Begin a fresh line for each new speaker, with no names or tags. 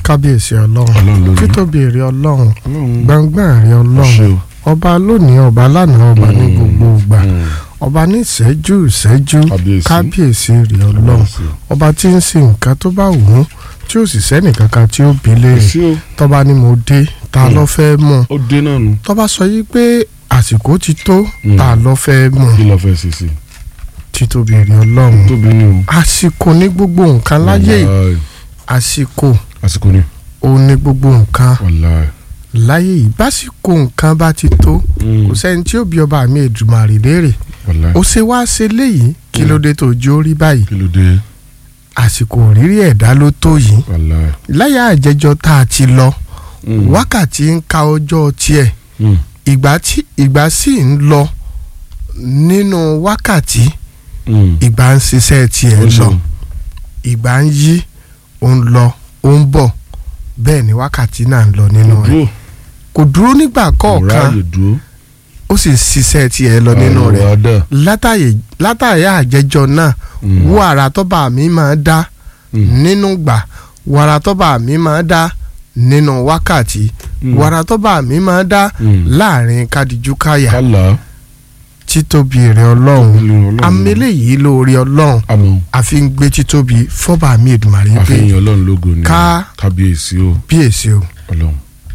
kábíyèsí ọlọ́run
Ọlọ́run ló ní.
títóbi èrè ọlọ́run
ọlọ́run
gbọ̀ngbọ̀n èrè
ṣe
ọlọ́run
o.
ọba lónìí ọba lánàá ọba ní
Mm.
gbogbo ìgbà
Mm.
ọba ní ìṣẹ́jú ìṣẹ́jú
Kábíyèsí.
kábíyèsí èrè ọlọ́run
Kábíyèsí.
ọba tí ń sin nǹkan tó bá wù ú tí ó sì sẹ́nì kankan tí ó bí léèrè
sí o
tọ́ba ni mo dé ta
Mm.
ló fẹ́ mọ̀
ó dé náà nu
tọ́ba sọ yí pé àsìkò ti tó
Mm.
ta ló fẹ́ mọ̀
kí ló fẹ́ ṣe sí
títóbi èrè ọlọ́run
tóbi ni o.
àsìkò ní gbogbo nǹkan láyé yìí.
Wàláì.
àsìkò
àsìkò ni
òun ní gbogbo nǹkan
wàláì.
láyé yìí básìkò nǹkan bá ti tó
Mm.
kò sẹ́ni tí ó bí ọba mi Èdùmàrè léèrè
wàláì.
ó ṣe wá ṣe léyìí kí ló dé tó jó rí báyìí
kí ló dé
àsìkò rírí ẹ̀dá ló tó yìí
wàláì.
láyà àjẹjọ tá a ti lọ
Mm.
wákàtí ń ka ọjọ́ tiẹ̀
Mm.
ìgbà tí ìgbà sì ń lọ nínú wákàtí
Mm.
ìgbà ń ṣiṣẹ́ tiẹ̀
Ó
lọ
ṣeun.
ìgbà ń yí ó ń lọ ó ń bọ̀ bẹ́ẹ̀ ni wákàtí náà ń lọ nínú rẹ̀
dúró
kò dúró nígbà
kò
kọ̀ọ̀kan
ráàyè dúró.
ó sì ṣiṣẹ́ tiẹ̀ lọ nínú
Àrò
rẹ̀
wa dà.
látàyè látàyè àjẹjọ náà
Mm.
wo àrà tọ́ba mi máa dá
Mm.
nínú gbà wo àrà tọ́ba mi máa dá nínú wákàtí
Mm.
wo àrà tọ́ba mi máa dá
Mm.
láàrin kadiju káyà
kálá.
títóbi èrè ọlọ́run amílẹ̀ yìí lórí ọlọ́run
àmọ́
àfi ń gbé títóbi fọ́ba mi Èdùmàrè pé
àfihàn ọlọ́run lógo ni
Ká-
kábíyèsí o
bíyèsí o
ọlọ́run.